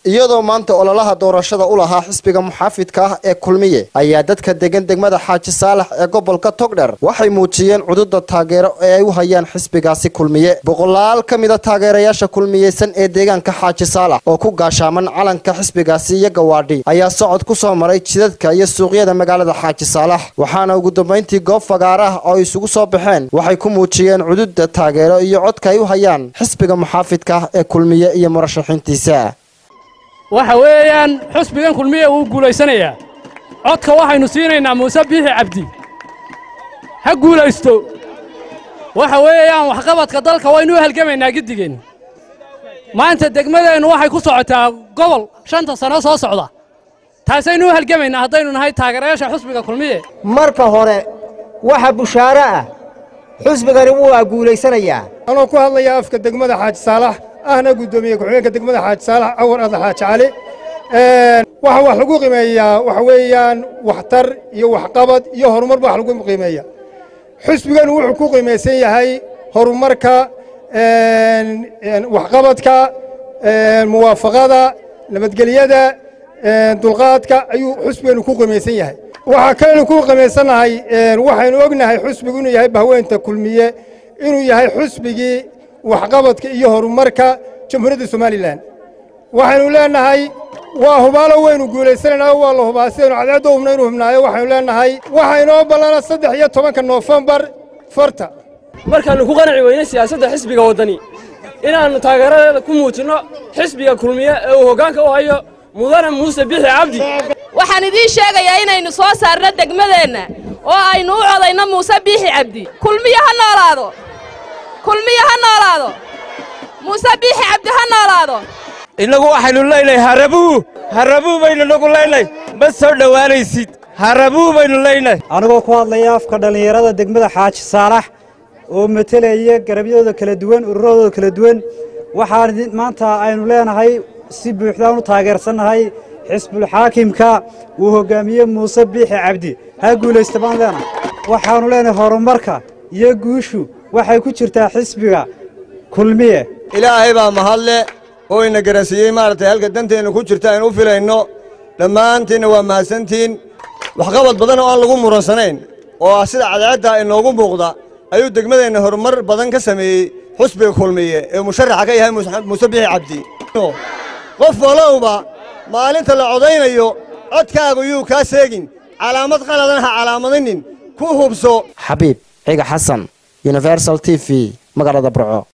iyadoo maanta ololaha doorashada u lahaa xisbiga muxaafidka ah ee kulmiye ayaa dadka degan degmada xaaji saalax ee gobolka togdher waxay muujiyeen cududa taageero ee ay u hayaan xisbigaasi kulmiye boqolaal ka mida taageerayaasha kulmiyeysan ee deegaanka xaaji saalax oo ku gaashaaman calanka xisbigaasi iyo gawaadhi ayaa socod ku soo maray jidadka iyo suuqyada magaalada xaaji saalax waxaana ugu dambayntii goob fagaara ah oo isugu soo baxeen waxay ku muujiyeen cududa taageero iyo codka ay u hayaan xisbiga muxaafidka ah ee kulmiye iyo murashaxiintiisa waxa weeyaan xusbigan kulmiye wuu guulaysanayaa codka waxaynu siinaynaa muuse biixi cabdi ha guulaysto waxa weeyaan waxqabadka dalka waynu u halgamaynaa giddigeen maanta degmadeennu waxay ku socotaa gobol shanta sano soo socda taasaynu u halgamaynaa haddaynu nahay taageerayaasha xusbiga kulmiye marka hore waxa bushaaro ah xusbigani wuu guulaysanayaa anoo ku hadlaya afka degmada xaaji saalax ahna guddoomiye ku-xigeenka degmada xaaji saalax cawar adla xaaji cali waxaa wax lagu qiimeeyaa waxa weeyaan waxtar iyo waxqabad iyo horumar ba wax lagu qiimeeya xusbiganu wuxuu ku qiimaysan yahay horumarka waxqabadka muwaafaqada nabadgelyada dulqaadka ayuu xusbiganu ku qiimaysan yahay waxaa kalenu ku qiimaysannahay waxaynu ognahay xusbigu inuu yahay bahweynta kulmiye inuu yahay xusbigii waxqabadka iyo horumarka jamhuuriyadda somalilan waxaynu leennahay waa hubaalo waynu guulaysanaynaa waa la hubaa sidaynu cadceeddo hubna inu hubnaayo waxaynu leennahay waxaa inoo ballana saddex iyo tobanka noofembar farta markaannu ku qanci weyne siyaasadda xisbiga waddani inaannu taageeradeeda ku muujinno xisbiga kulmiye ee uu hoggaanka u hayo mudane muuse bixi cabdi waxaan idiin sheegayaa inaynu soo saarno degmadeenna oo aynu u codayno muuse biixi cabdi kulmiye ha noolaado kulmiye ha noolaado muuse biixi cabdi ha noolaado innagu waxaynu leynay harabuu harabuu baynu nagu leynay ma soo dhowaanaysid harabuu baynu leynay anigoo ku hadlaya afka dhallinyarada degmada xaaji saalax oo matelaya garabyadooda kala duwan ururadooda kala duwan waxaan maanta aynu leenahay si buuxdaan u taageersannahay xisbulxaakimka uu hoggaamiye muuse biixi cabdi ha guulaysta baan leenahay waxaannu leenahay horumarka iyo guushu waxay ku jirtaa xisbiga kulmiye ilaahay baa mahadle oo ina garansiiyey maaragtay halka danteenna ku jirta aynu u filayno dhammaantiinna waa mahadsantiin waxqabad badan oo aan lagu muransanayn oo ah sida cadceedda inoogu muuqda ayuu degmadeenna horumar badan ka sameeyey xusbiga kulmiye ee musharaxa ka yahay muuse bixi cabdi qof walowba maalinta la codaynayo codkaagu yuu kaa seegin calaamad qaladan ha calaamadinin ku hubso xabiib ciga xasan universal t v magaalada burco